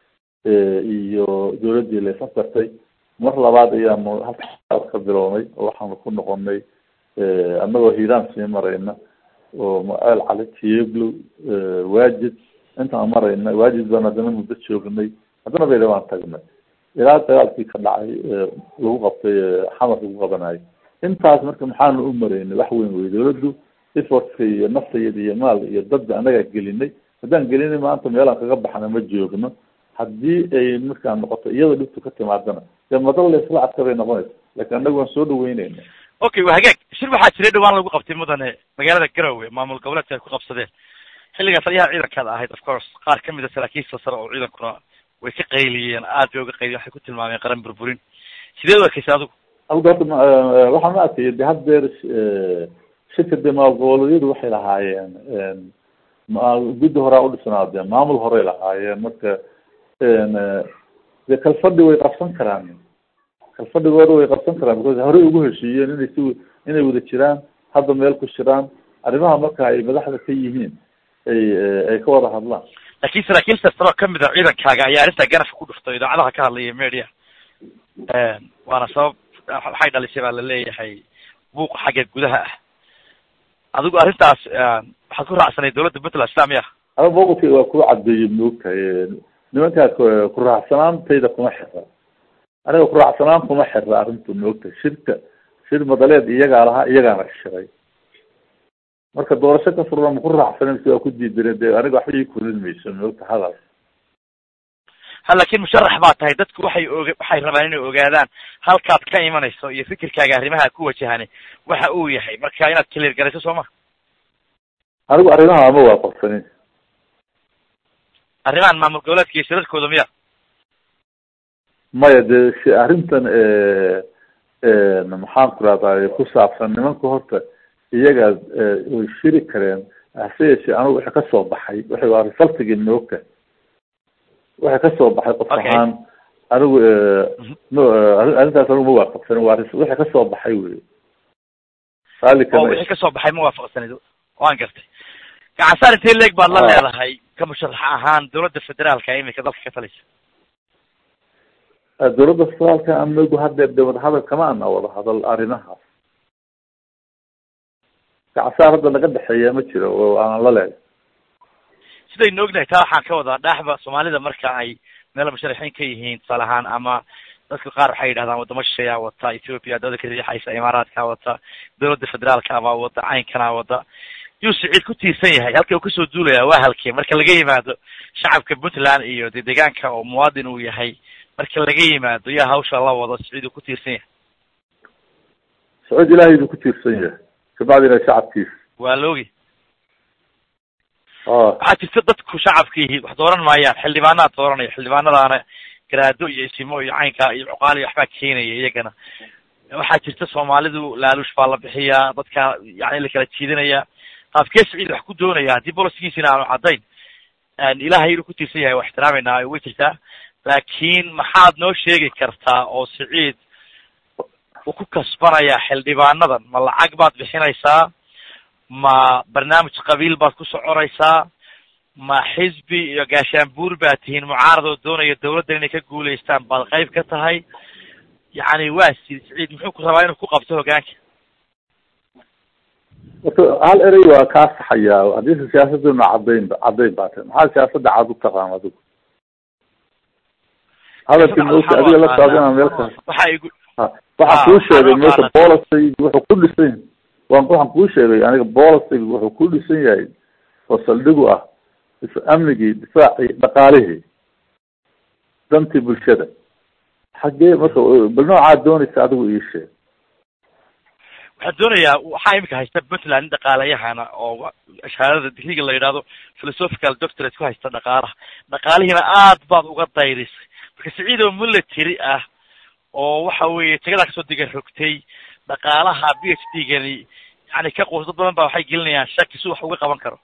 iyo dawladdii la isafgartay mar labaad ayaanu halka ka bilownay oo waxaanu ku noqonay annagoo hiiraan sii marayna oo mael cali tiyeglow waajid intaan marayna waajid baan haddana muddo joognay haddana baydhabo aan tagnay ilaa dagaalkii ka dhacay lagu qabtay xamar lagu qabanayo intaas marka maxaanu u maraynay wax weyn wey dawladdu effortka iyo naftayada iyo maal iyo dadba annagaa gelinay haddaan gelinay maanta meelaan kaga baxna ma joogno haddii ay markaa noqoto iyada dhibtu ka timaadana dee madal laysla adka bay noqonaysa lakin annaga waan soo dhaweyneyna okay waa hagaag shir waxaa jiray dhawaan lagu qabtay mudane magaalada garowe maamul goboleedka ay ku qabsadeen xilligaa taliyaha ciidankaada ahayd of course qaar kamid a saraakiisha sare oo ciidankuna way ka qayliyeen aad bay uga qayliyen waxay ku tilmaameen qaran burburin sideed u arkeysa adigu alda horta waxaan ma arkaya de haddeer shirka dee maamulgoboleedyadu waxay lahaayeen guddi horaa udhisnaadeen maamul horey lahaayeen marka dee kalfadhi way qabsan karaan kalfadhigooda way qabsan karaan because horey ugu heshiiyeen inay si inay wada jiraan hadda meel ku jiraan arrimaha marka ay madaxda ka yihiin ay ay ka wada hadlaan laakin saraakiil sasaro kamid a ciidankaaga ayaa arrintaa ganafka ku dhuftay idaacadaha ka hadlaya media waana sabab waxay dhalisay baa laleeyahay buuq xagga gudaha ah adigu arrintaas waxaad ku raacsanay dawladda puntland islamiya ada mawqifka waa ku cadeeyey moogtahay nimankaa kuraacsanaantayda kuma xira aniga kuraacsanaan kuma xira arrintu moogtahay shirka shir madaleed iyagaa lahaa iyagaana shiray marka doorasho ka furna maku raacsanen si waa ku diidaneen de aniga waxba ii kulin mayso moogta hadal ha laakin musharax baa tahay dadku waxay oga waxay rabaan inay ogaadaan halkaad ka imanayso iyo fikirkaaga arrimaha ku wajahani waxa uu yahay marka inaad clear garayso soo ma anigu arrimaha ma waafaqsanin arrimahan maamul goboleedka iyo shirarkooda miya maya de si arrintan maxaan ku rahday ku saabsan nimanka horta iyaga way shiri kareen hase yeeshee anigu wixii kasoo baxay waxay waa resultigii moogta waxay kasoo baxay qof ahaan anigu m arrintaas anigu ma waafaqsanin waa wixii kasoo baxay wey oo wixii kasoo baxay ma waafaqsanid waan gartay gacansaar intee leeg baad la leedahay ka musharax ahaan dawladda federaalka imika dalka ka talisa dawladda federaalka anagu haddeer de wadahadal kama ana wada hadal arrimahaas gacansaar hadda naga dhexeeya ma jiro oo aan la leeday sidaynu ognahay taa waxaan ka wadaa dhaaxba soomaalida marka ay meel musharaxiin ka yihiin tusaale ahaan ama dadka qaar waxay yidhahdaan wadamo shisheeyaa wata ethoopia dawlada ka riixaysa imaaraadkaa wata dawladda federaalka abaa wada caynkanaa wada yuu siciid ku tiirsan yahay halka uu kasoo duulaya waa halkee marka laga yimaado shacabka puntland iyo de deegaanka oo muwaadin uu yahay marka laga yimaado yaa hawsha la wado siciid uu ku tiirsan yahay sacuud ilaahay buu ku tiirsan yahay kabacdina shacabkiisa waa la ogi a waxaa jirta dadku shacabkiihi wax dooran maayaan xildhibaanaad dooranaya xildhibaanadaana garaado iyo isimo iyo caynka iyo cuqaal iyo waxbaa keenaya iyagana waxaa jirta soomaalidu laaluush baa la bixiyaa dadka yani la kala jiidanaya qaabkee siciid wax ku doonaya haddii bolosigiisina aanu caddayn ilahay inuu ku tiirsan yahay waa ixtiraameynaa way jirtaa laakiin maxaad noo sheegi kartaa oo siciid uu ku kasbanayaa xildhibaanadan ma lacag baad bixinaysaa ma barnaamij qabiil baad ku soconaysaa ma xisbi iyo gaashaanbuur baad tihiin mucaarad oo doonaya dawladdan inay ka guulaystaan baad qayb ka tahay yacni waa si siciid muxuu ku rabaa inuu ku qabto hogaanka horta hal erey waa kaa saxayaa haddii siyaasaduna cadayn cadayn baa tahay maxaa siyaasadda cad u taqaan adigu hadalkii moogta adiga la socdana meel ka waxa igu ha waxaan kuu sheegay meesha policy wuxuu ku dhisan yahay waan waxaan kuu sheegay aniga policy wuxuu ku dhisan yahay oo saldhigu ah amnigii difaacii dhaqaalihii dantii bulshada xaggee marka bal noocaa doonaysa adigu ii sheeg waxaan doonayaa waxaa imika haysta puntland nin dhaqaalayahana oo shahaadada digriga la yidhahdo philosophical doctorate ku haysta dhaqaalaha dhaqaalihiina aad baad uga dayrisay marka siciid oo military ah oo waxa weeye tagadaa kasoo diga rogtay dhaqaalaha b h d gani yani ka quus dad badan ba waxay gelinayaan shaki si wax uga qaban karo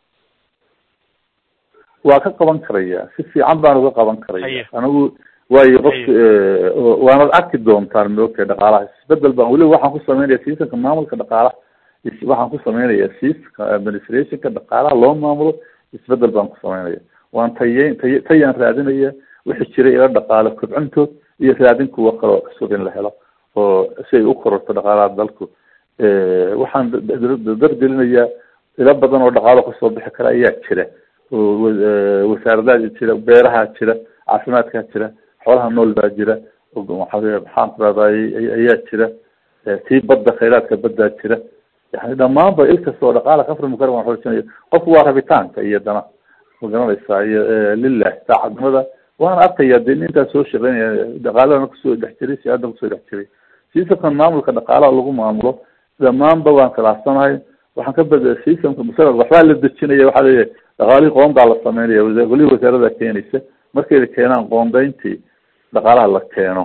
waa ka qaban karaya si fiican baan uga qaban karaya Haye. anigu waayo qofka waanad arki doontaan moogtahay dhaqaalaha isbedel baan weliba waxaan ku sameynaya seasonka maamulka dhaqaalaha is- waxaan ku sameynaya seasonka administrationka dhaqaalaha loo maamulo isbedel baan ku sameynaya waan taye tay tayaan raadinaya wixii jiray ila dhaqaalo kobcintood iyo raadin kuwa kaloo cusub in la helo oo si ay u kororto dhaqaalaha dalku waxaan da- da- dargelinayaa ilo badan oo dhaqaalo kasoo bixi kara ayaa jira oo wa- eh, wasaaradaha jira beeraha jira caafimaadkaa jira xoolaha nool baa jira oo waxa- maxaan ku rahday ayaa jira Eh, tii badda khayraadka baddaa jira yani dhamaanba il kasta oo dhaqaala ka furmi kara waan xoojinaya qofku waa rabitaanka iyo dana ma garanaysaa iyo eh, lilah saacadnimada waan arkaya de nin intaa soo shaqeynaya dhaqaalahana kusoo dhex jiray siyaada kusoo dhex jiray sistamkan maamulka dhaqaalaha lagu maamulo dhamaanba waan khilaafsanahay waxaan ka bada sistamka masala waxbaa la dejinaya waxaa leeyahay dhaqaalihii qoondaa la sameynaya wasa- golihii wasaarada keenaysa markayna keenaan qoondayntii dhaqaalaha la keeno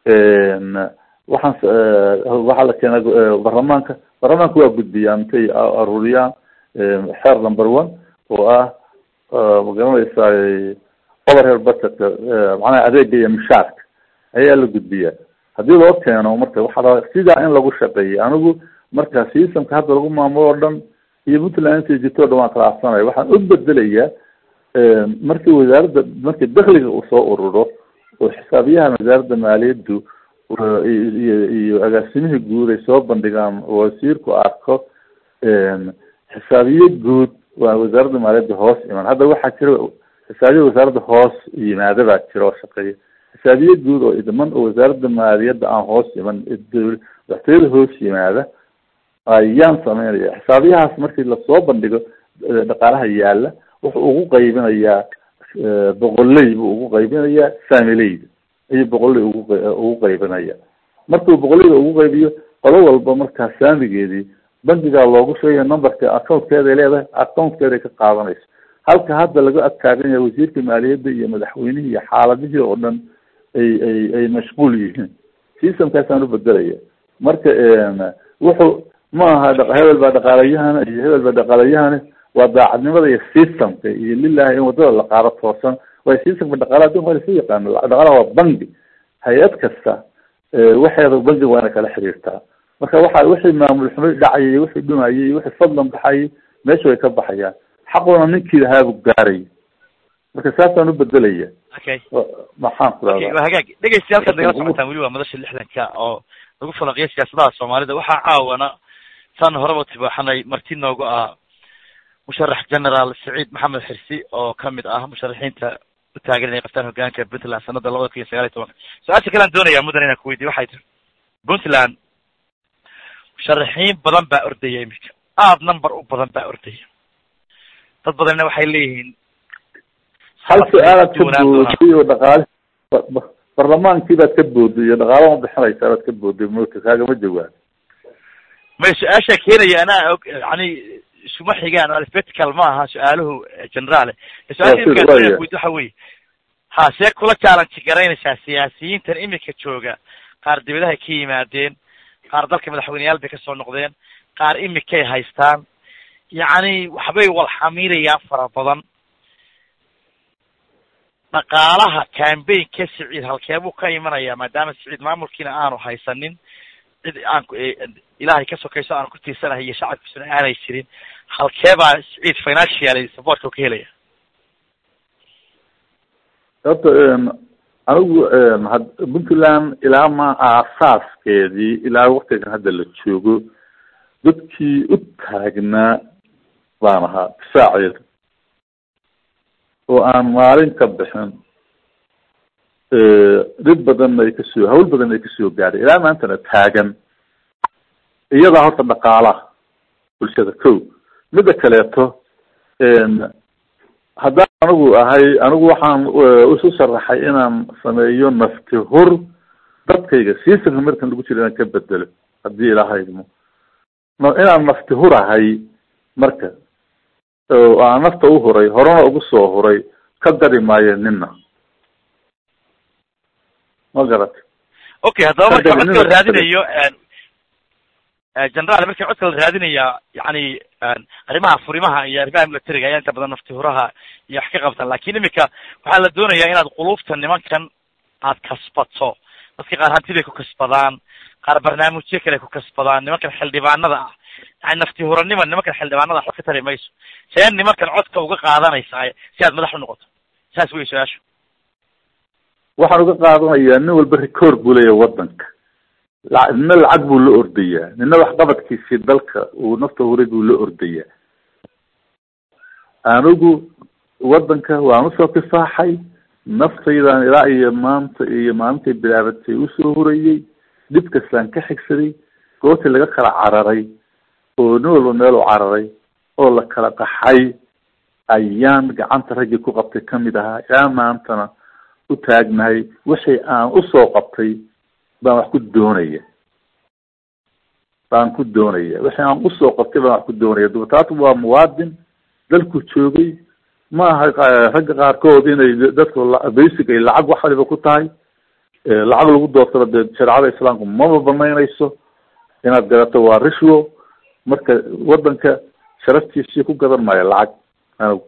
waxaan s- eh, waxaa la keenaa eh, baarlamaanka baarlamaanka waa gudbiyaan intay a- aruuriyaan eh, xeer number one oo ah eh, ma garanaysaa overhead budgetka eh, macnaha adeega iyo mishaarka ayaa la gudbiyaa haddii loo keeno marka waxaa la sidaa in lagu shaqeeyay anigu marka systemka hadda lagu maamulo oo dhan iyo puntland inta jirto o dhan waan khilaafsanaya waxaan u bedelayaa markii wasaaradda markii dakliga uu soo ururo oo xisaabiyaha wasaaradda maaliyaddu uh, iyo iyo- iyo agaasimihii guud ay soo bandhigaan oo wasiirku arko xisaabiye guud waa wasaaradda maaliyadda hoos iman hadda waxaa jira xisaabiye wasaaradda hoos yimaada baa jira oo shaqeeya xisaabiye guud oo idman oo wasaaradda maaliyadda aan hoos iman dowl- waxtooyada hoos yimaada ayaan sameynaya xisaabiyahaas markii lasoo bandhigo eh, dhaqaalaha yaala wuxuu ugu qaybinayaa eh, boqoley buu ugu qaybinayaa famileyda ayuu boqoley ugu qay- ugu qaybinaya markuu boqoleyda ugu qaybiyo qolo walba markaa saamigeedii bankigaa loogu sheegaya numberka accountkeeda ay leedahay accountkeeda ay ka qaadanayso halka hadda laga adkaagan yahay wasiirka maaliyadda iyo madaxweynihii iyo xaaladihii oo dhan ay ay ay mashquul yihiin systemkaasaan u bedelaya marka wuxuu ma aha dha- hebel baa dhaqaalayahana iyo hebel baa dhaqaalayahana waa daacadnimada iyo systemka iyo lilahi in wadada la qaado toosan waayo systemka dhaqaalaha adduunka waa lasu yaqaano dhaqaalaha waa bangi hay-ad kasta eh, waxeeda bangiga waa inay kala xiriirtaa marka waxa wixii maamul xumo dhacayay iyo wixii dhumayay iyo wixii fadlan baxayay meesha way ka baxayaan xaquna ninkii lahaabu gaaray marka saasaan u bedelaya okay Wa- maxaan ku okay rahdaa waa hagaag dhegeystayaal halkaad nagala socotaan weli waa madasha lixdanka oo lagu falanqiya siyaasadaha soomaalida waxaa caawana san horeba tibaaxanay marti noogu ah musharax generaal saciid maxamed xirsi oo kamid ah musharaxiinta u taagan inay qabtaan hogaanka puntland sanada labada kun iyo sagaal iyo tobanka su-aasha kalean doonaya mudan inaan kuweydiyo waxay tiri puntland musharaxiin badan baa ordaya imika aad number u badan baa ordaya dad badanna waxay leeyihiin hal su-aalaad ka duwanaan doonaa. booday oo dhaqaale ba- ba- barlamaankii baad ka booday iyo dhaqaalo ma bixinaysaa baad ka booday moogta kaagama jawaab may su-aasha keenaya anaa og yani isuma xigaan alphabetical ma aha su-aaluhu generaale su-aasha Waa imika sida- waa doonaya ya. kuweydi waxa weye ha see kula challenge garaynaysaa siyaasiyiintan imika jooga qaar dibadahay ka yimaadeen qaar dalka madaxweyneyaal bay kasoo noqdeen qaar imikay haystaan yacni waxbay walxamiirayaan fara badan dhaqaalaha cambaign-ka siciid halkeebuu ka imanaya maadaama siciid maamulkiina aanu haysanin cid aan ilaahay ka sokayso aanu ku tiirsanahay iyo shacabkiisuna aanay jirin halkeebaa siciid financial supportka ka helaya horta anigu puntland ilaa ma aasaaskeedii ilaa waktigan hadda la joogo dadkii u taagnaa baan ahaa difaaceeda oo aan maalin ka bixin dhib badanna ay kasoo hawl badanna ay kasoo gaadhay ilaa maantana taagan iyadaa horta dhaqaalaha bulshada ko mida kaleeto haddaan anigu ahay anigu waxaan isu sharaxay inaan sameeyo nafti hur dadkayga seasonka markan lagu jiro inaan ka bedelo haddii ilaahaymo inaan nafti hurahay marka oo aan nafta u huray horena ugu soo huray ka dari maayo nina ma garat okay haddaba marka codka la raadinayo generaal markii codka la raadinaya yani arrimaha furimaha iyo arrimaha militariga ayaa inta badan nafti huraha iyo wax ka qabtaan lakin imika waxaa la doonayaa inaad qulubta nimankan aad kasbato dadka qaar hantibay ku kasbadaan qaar barnaamijyo kale ku kasbadaan nimankan xildhibaanada ah yani nafti huranima nimankan xildhibaanada waxba ka tari mayso see nimankan codka uga qaadanaysaa si aad madax u noqoto saas wey su-aashu waxaan uga qaadanayaa nin walba record buu leeyahay wadanka la nina lacag buu la ordayaa nina waxqabadkiisii dalka uu nafta huray buu la ordayaa anigu wadanka waan usoo kifaaxay naftaydan ilaa iyo maanta iyo maalintay bilaabatay usoo hurayey dhib kastaan ka xigsaday goortii laga kala cararay oo nin walba meel u cararay oo la kala qaxay ayaan gacanta raggii ku qabtay kamid ahaa ilaa maantana u taagnahay wixii aan usoo qabtay baan wax ku doonaya baan ku doonaya wixii aan usoo qabtay baan wax ku doonaya dubataatu waa muwaadin dalku joogay ma aha ragga qaarkood inay dadku basic ay lacag wax waliba ku tahay lacag lagu doortaba dee shareecada islaamku maba banaynayso inaad gadato waa rishwo marka wadanka sharaftiisii ku gadan maayo lacag anigu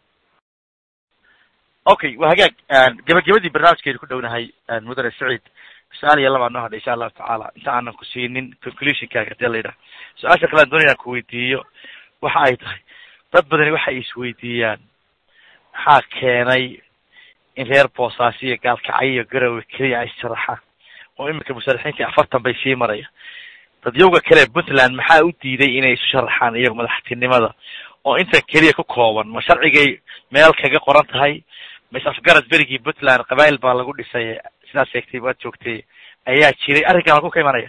okay waa hagaag gabagabadii barnaamijkeedu ku dhownahay mudane saciid su-aal iyo labaa noo hadha insha allahu tacaala inta aanan ku siinin conclusionkaaga hadii la yidhaha su-aasha kale aan doonaya aan kuweydiiyo waxa ay tahay dad badani waxay isweydiiyaan maxaa keenay in reer boosaaso iyo gaalkacyo iyo garowe keliya ay sharaxaan oo iminka musharaxiintii afartan bay sii maraya dadyowga kale puntland maxaa u diiday inay isu sharaxaan iyago madaxtinimada oo inta keliya ku kooban ma sharcigay meel kaga qoran tahay mas afgarad berigii puntland qabail baa lagu dhisay sidaad sheegtay waad joogtay ayaa jiray arrinkan lagu ka imanaya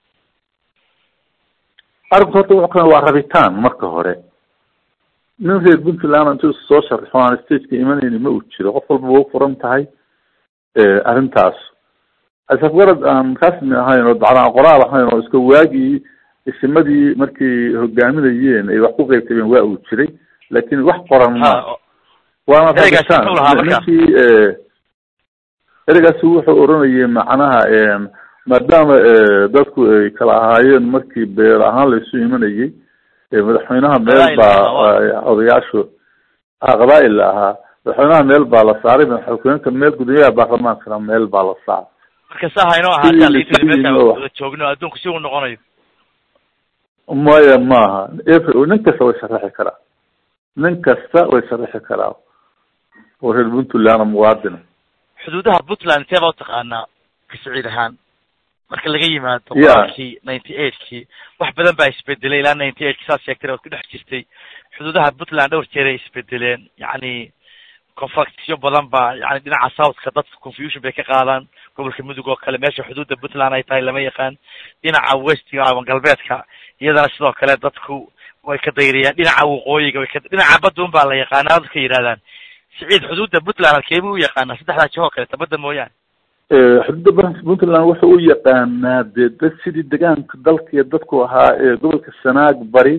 arrinku horta wuxuu ka waa rabitaan marka hore nin reer puntland intuu soo sharxo aan stageka imanayni ma uu jiro qof walba wa u furan tahay arrintaas asafgarad aan rasmi ahayn oo dacdaan qoraal ahayn oo iska waagii isimadii markii hogaaminayeen ay wax ku qeybtabeen waa uu jiray lakin wax qoran ma waana rabitaan ninkii ereygaasi wuxuu oranayay macnaha maadaama dadku ay kala ahaayeen markii beer ahaan laisu imanayay madaxweynaha meel baa odayaashu qabaa'il la ahaa madaxweynaha meel baa la saaray madaxweynekan meel gudoomiyaha baarlamaankana meel baa la saaray marka saa haynoo ahaataa laitiri meesha wada joogno adduunku si uu noqonayo maya maaha nin kasta way sharaxi karaa nin kasta way sharaxi karaa oo reer puntland muwaadina xuduudaha puntland intee baa utaqaanaa ka saciid ahaan marka laga yimaado qoraalkii ninety eightkii wax badan baa isbedelay ilaa ninety eightka saad sheegtay waad ku dhex jirtay xuduudaha puntland dhowr jeer ay isbedeleen yacni conflictyo badan baa yani dhinaca southka dadka confusion bay ka qaadaan gobolka mudug oo kale meesha xuduudda puntland ay tahay lama yaqaan dhinaca westiga ama galbeedka iyadana sidoo kale dadku way ka dayriyaan dhinaca waqooyiga way ka dhinaca badda un baa la yaqaanaa dadka yidhahdaan siciid xuduudda puntland halkeebuu u yaqaanaa saddexdaa jihoo kaleeta badda mooyaane xuduudda baranka puntland wuxuu u yaqaanaa dee dad sidii degaanka dalka iyo dadku ahaa ee gobolka sanaag bari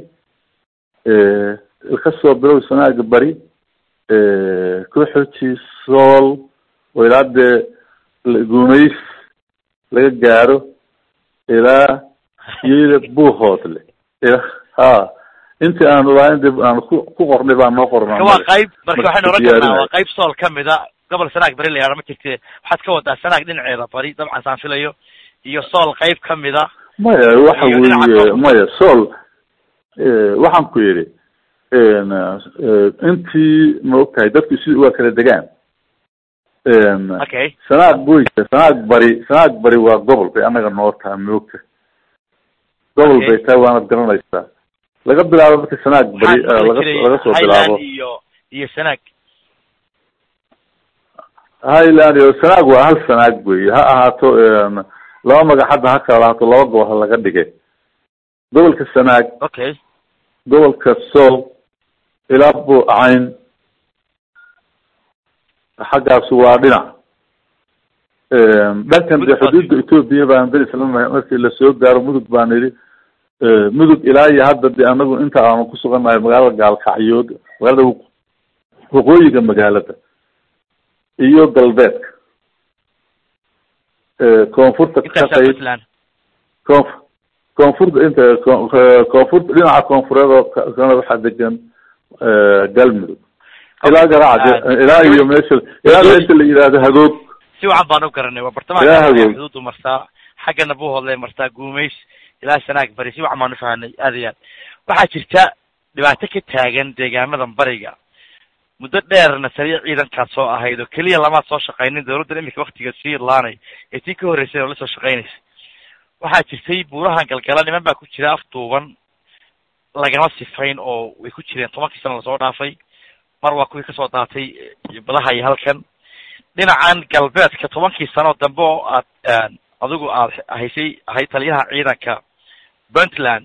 kasoo bilow sanaag bari kuxoji sool oo ilaa dee guumays laga gaaro ilaa iyo buuhoodle ha intii aan lahayn de aan ku ku qornay baa noo qornaa waa qayb marka waxaynu oran karnaa waa qayb sool kamid a gobol sanaag bari la yahahdo ma jirte waxaad ka wadaa sanaag dhinaceeda bari dabcan saan filayo iyo sool qayb kamid a maya waxa Iyo dhinaca weeye koonfurta. maya sool waxaan ku yidhi intii ma ogtahay dadku si waa kala degaan okay sanaag boy sanaag bari sanaag bari waa gobol bay anaga noo taha moogta gobol Okay. bay tahay waanad garanaysaa laga bilaabo marka sanaag bari waxaan eh, maqli laga jiray laga soo highland bilaabo iyo iyo sanaag highland iyo sanaag waa hal sanaag wey ha ahaato laba magac hadda ha kala lahaato laba gobol ha laga dhigay gobolka sanaag okay gobolka sool ilaa buucayn xaggaas waa dhinac dhankan de xuduudda etoobiya baan dar islama markii lasoo gaaro mudug baan idhi mudug ilaa iyo hadda de anagu inta aanu kusugannahay magaalada gaalkacyood magaalada waq- waqooyiga magaalada iyo galbeedka koonfurta ka intaasa qayb puntland koonf koonfurta inta koon- koonfurta dhinaca koonfureed oo ka- kana waxaa degan galmudug ilaa garaaca ilaa iyo meesha ilaa meesha la yidhaahdo hagoog si wacan baan u garanay waa bartamaha Ilaa Kenya, hagoog. xuduudu martaa xaggana buuhoodlay martaa guumays ilaa sanaag bari si wacan baan ufahanay aad iyo aad waxaa jirta dhibaato ka taagan deegaamadan bariga muddo dheerna taliya ciidankaad soo ahayd oo keliya lamaad soo shaqaynin dawladdan iminka waktiga sii laanay ee tii ka horreysay oo la soo shaqaynaysa waxaa jirtay buurahan galgala niman baa ku jira afduuban lagama sifayn oo way ku jireen tobankii sano lasoo dhaafay mar waa kuwii kasoo daatay eh, badaha iyo halkan dhinacan galbeedka tobankii sano dambe oo aad adigu aad haysay ahayd taliyaha ciidanka puntland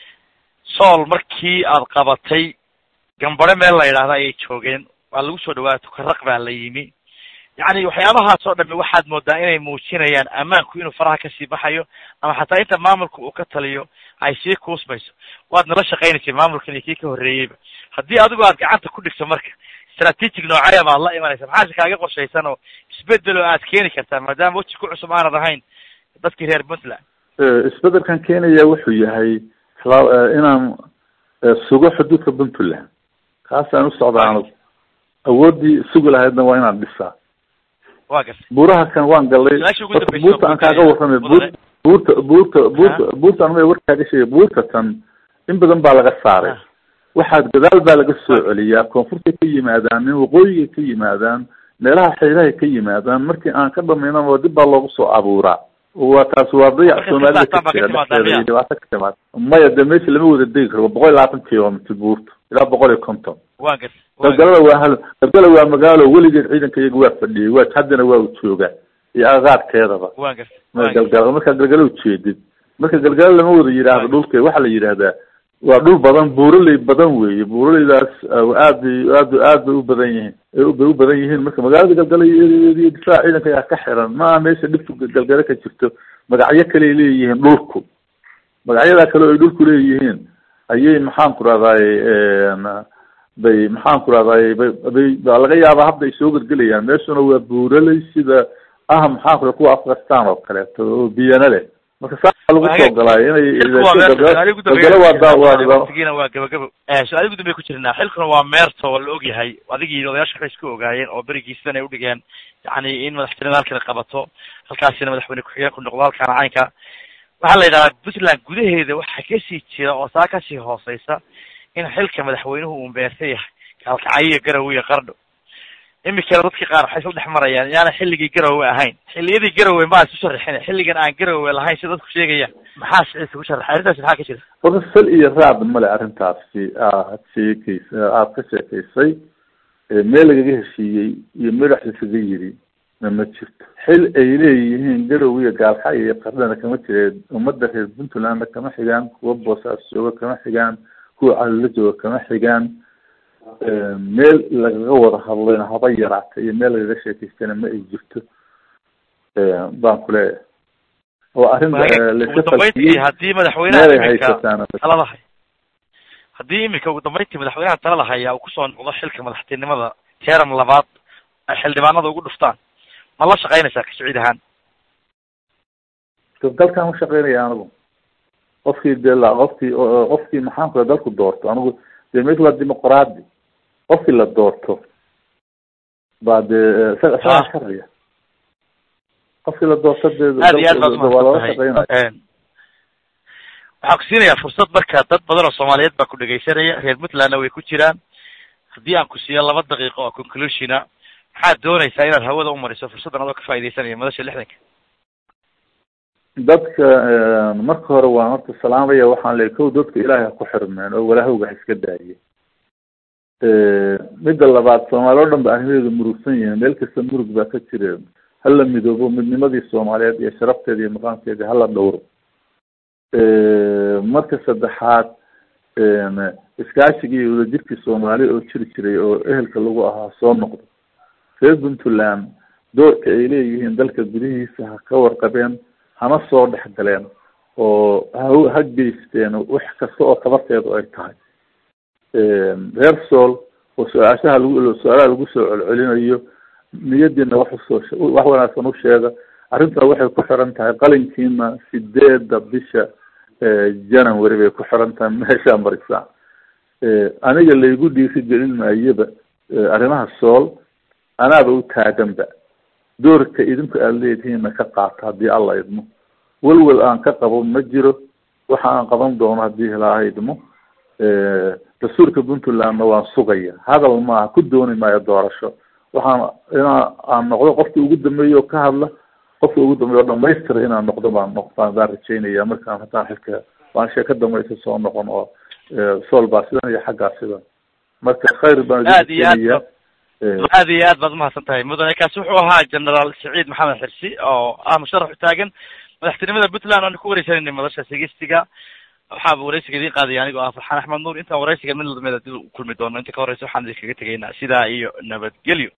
sool markii aad qabatay gambare meel la yidhaahda ayay joogeen waa lagu soo dhawaa tukaraq baa la yimi yacni waxyaabahaas oo dhami waxaad moodaa inay muujinayaan ammaanku inuu faraha kasii baxayo ama xataa inta maamulka uu ka taliyo ay sii kuusmayso waad nala shaqaynaysay maamulkan iyo kii ka horreeyeyba haddii adigu aad gacanta ku dhigto marka strategic noocaya baad la imanaysa maxaase kaaga qorshaysan oo isbedel oo aad keeni kartaa maadaama weji ku cusub aanad ahayn dadkii reer puntland isbedelkan keenaya wuxuu yahay la- inaan eh, sugo xuduudka puntland kaasaan u socdaa anigu awoodii sugi lahaydna waa inaan dhisaa waa gartay buuraha kan waan galay Su-aasha ugu horta dambaysa buurta aan kaaga warramay buur buurta buurta buurta buurta anuma warkaaga sheegay buurta tan in badan baa laga saaray Ah. waxaad gadaal baa laga soo celiyaa koonfurtay ka yimaadaan nin waqooyigay ka yimaadaan meelaha xeedahay ka yimaadaan markii aan ka dhamaynaba dib baa loogu soo abuuraa waa taas waa dayac Marka soomaalida sidaas baa ka jira ka timaada, dhexdeeda iyo miya? dhibaato ka timaada maya de meesha lama wada degi karo waa boqol iyo labaatan kilomitr buurta ilaa boqol iyo konton waa gartay waa gartay. galgalada waa hal galgala waa magaalo weligeed ciidanka iyaga waa fadhiyey waa haddana waa u joogaa iyo agagaarkeedaba waa gartay ma waa gartay. galgala markaa galgala ujeedid marka galgala lama wada yidhaahdo dhulka waxaa la yidhahdaa waa dhul badan buuraley badan weeye buuraleydaas uh, aad bay aad aad bay u badan yihiin ay bay u badan yihiin marka magaalada galgala iyo iyo difaac ciidanka ayaa ka xiran maaha meesha dhibtu galgala ka jirto magacyo kale ay leeyihiin dhulku magacyadaa kale oo ay dhulku leeyihiin ayay maxaan ku rahdaay bay maxaan ku rahdaay bay bay baa laga yaabaa hadda ay soo gelgelayaan meeshuna waa buuraley sida ah maxaan ku raha kuwa afghanistan oo kaleeto oo biyana leh marka saa lagu soo galaayo inay xilku waa meerto su-aalihi ugu galgala waa daa waa dambeeya waa waqtigiina waa gabagabo su-aalihi ugu dambeya ku jirnaa xilkuna waa meerto waa la ogyahay adigii odayaasha waxay isku ogaayeen oo berigii sidan ay udhigeen yacni in madaxtinimada halkan qabato halkaasina madaxweyne ku-xigeen ku noqdo halkaana caynka waxaa la yidhahdaa puntland gudaheeda waxaa kasii jira oo saa kasii hooseysa in xilka madaxweynuhu uu meerta yahay kaalkacyo iyo garowe iyo qardho imikana dadkii qaar waxay isla dhex marayaan yaana xilligii garowe ahayn xilliyadii garowe maa isu sharaxin xilligan aan garowe lahayn sida dadku sheegayaan maxaa siciisa ku sharaxay arrintaasi maxaa ka jira horta sal iyo raad male arrintaasi aad sheekeysa aada ka sheekaysay ee meel lagaga heshiiyey iyo madax isaga yiri na ma jirto xil ay leeyihiin garow iyo gaalxay iyo qardhana kama jireen ummadda reer puntlandna kama xigaan kuwa boosaas jooga kama xigaan kuwa calula jooga kama xigaan meel lagaga wada hadlayna haba yaraata iyo meel lagaga sheekaystana ma ay jirto baan ku leeyahay oo arrin ugu dambeyntii haddii madaxweynaha meelay iminka haysataan talada hay haddii iminka ugu dambeyntii madaxweynaha talada haya uu kusoo noqdo xilka madaxtinimada teram labaad ay xildhibaanada ugu dhuftaan ma la shaqaynaysaa kasiciid ahaan dalkan u shaqeynaya anigu qofkii de la qofkii qofkii maxaan ku dalku doorto anigu de meesha waa dimuqraadi qofkii la doorto baa dee isaga isagaa sharciya qofkii la doorta dee aad iyo aad baad waa loola umahadsan shaqeynaya tahay waxaan ku siinayaa fursad marka dad badan oo soomaaliyeed baa ku dhegaysanaya reer puntlandna way ku jiraan haddii aan ku siiyo laba daqiiqo oo conclusiona maxaad doonaysaa inaad hawada umariso fursaddan adoo ka faaidaysanaya madasha lixdanka dadka marka hore waan horta salaamaya waxaan leeyahy kow dadka ilaahay ha ku xirmeen oo walaahowga ha iska daaye midda labaad soomaali o dhan ba arrimaheedu murugsan yihiin meel kasta murug baa ka jira hala midoobo midnimadii soomaaliyeed iyo sharafteeda iyo maqaamkeeda hala dhowro marka saddexaad iskaashigii iyo wadajirkii soomaali oo jiri jiray oo ehelka lagu ahaa soo noqdo reer puntland doorka ay leeyihiin dalka gudihiisa ha ka warqabeen hana soo dhex galeen oo ha ha geysteen wax kasta oo tabarteedu ay tahay reer sool oo su-aashaha lagu su-aalaha lagu soo celcelinayo niyadiina wax usoo wax wanaagsan u sheega arrintaa waxay ku xiran tahay qalinkiina sideedda bisha january bay ku xiran tahay meeshaa marisa aniga laygu dhiiri gelin maayaba arrimaha sool anaaba u taaganba doorka idinku aada leedihiinna ka qaata haddii alla idmo welwel aan ka qabo ma jiro waxa aan qaban doono haddii ilaaha idmo dastuurka puntlandna waan sugaya hadal maaha ku dooni maayo doorasho waxaan inaa aan noqdo qofki ugu dambeeya oo ka hadla qofka ugu dambeeya oo dhamaystira inaan noqdo baan noqdaan baan rajeynaya markaan haddaan xilka waan sheeka dambaysa soo noqon oo sool baa sidan iyo xaggaa sidan marka khayr baan aad iyo aad idinkeeniya aad iyo aad baad umahadsan tahay mudane kaasi wuxuu ahaa generaal saciid maxamed xirsi oo ah musharax u taagan madaxtinimada puntland aanu ku wareysanayna madasha sigistiga waxaa wareysiga idiin qaadaya anigoo ah farxaan axmed nuur intaan wareysiga mid lamida dib u kulmi doono inta ka horeysa waxaan idinkaga tegaynaa sidaa iyo nabadgelyo